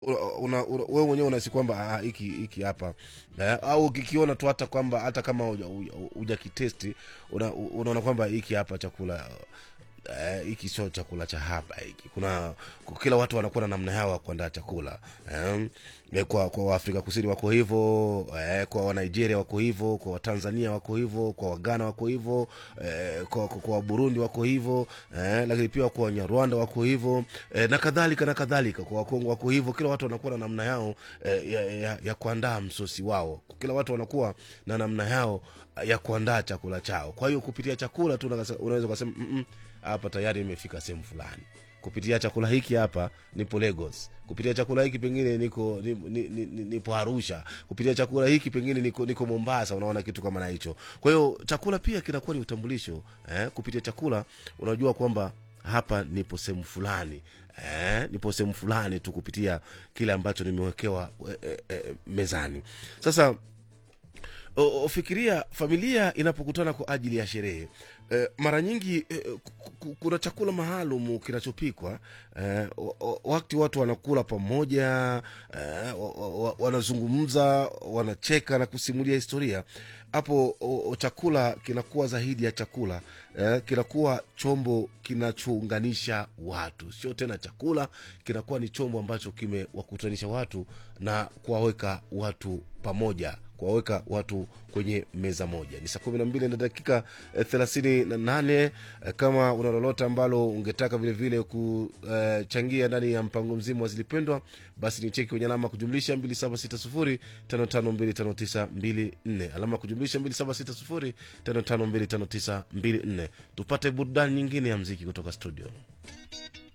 una, una, wewe mwenyewe unahisi kwamba ah, hiki hiki hapa eh, au ukikiona tu hata kwamba hata kama hujakitesti una, unaona kwamba hiki hapa chakula eh, hiki sio chakula cha hapa hiki kuna kila watu wanakuwa na namna yao ya kuandaa chakula eh, eh, kwa kwa waafrika kusini wako hivyo eh, kwa wanigeria wako hivyo kwa watanzania wako hivyo kwa wagana wako hivyo eh, kwa, kwa, kwa waburundi wako hivyo eh, lakini pia kwa wanyarwanda wako hivyo eh, na kadhalika na kadhalika kwa wakongo wako hivyo kila watu wanakuwa na namna yao eh, ya, ya, ya kuandaa msosi wao kila watu wanakuwa na namna yao ya kuandaa chakula chao kwa hiyo kupitia chakula tu unaweza unaweza ukasema "Mm, mm, hapa tayari imefika sehemu fulani kupitia chakula hiki hapa nipo lagos kupitia chakula hiki pengine niko ni, ni, ni, ni, nipo arusha kupitia chakula hiki pengine niko, niko mombasa unaona kitu kama na hicho kwa hiyo chakula pia kinakuwa ni utambulisho eh? kupitia chakula unajua kwamba hapa nipo sehemu fulani eh? nipo sehemu fulani tu kupitia kile ambacho nimewekewa eh, eh, eh, mezani sasa O- o- fikiria familia inapokutana kwa ajili ya sherehe e, mara nyingi e, ku- ku- kuna chakula maalum kinachopikwa e, wakati watu wanakula pamoja e, wa- wa- wa- wanazungumza wanacheka na kusimulia historia hapo o- o- chakula kinakuwa zaidi ya chakula eh, kinakuwa chombo kinachounganisha watu sio tena chakula kinakuwa ni chombo ambacho kimewakutanisha watu na kuwaweka watu pamoja kuwaweka watu kwenye meza moja ni saa kumi na mbili na dakika eh, thelathini na nane eh, kama una lolote ambalo ungetaka vile vile kuchangia ndani ya mpango mzima wa zilipendwa basi ni cheki kwenye alama ya kujumlisha 2760552594 alama ya kujumlisha 2760552594 tupate burudani nyingine ya mziki kutoka studio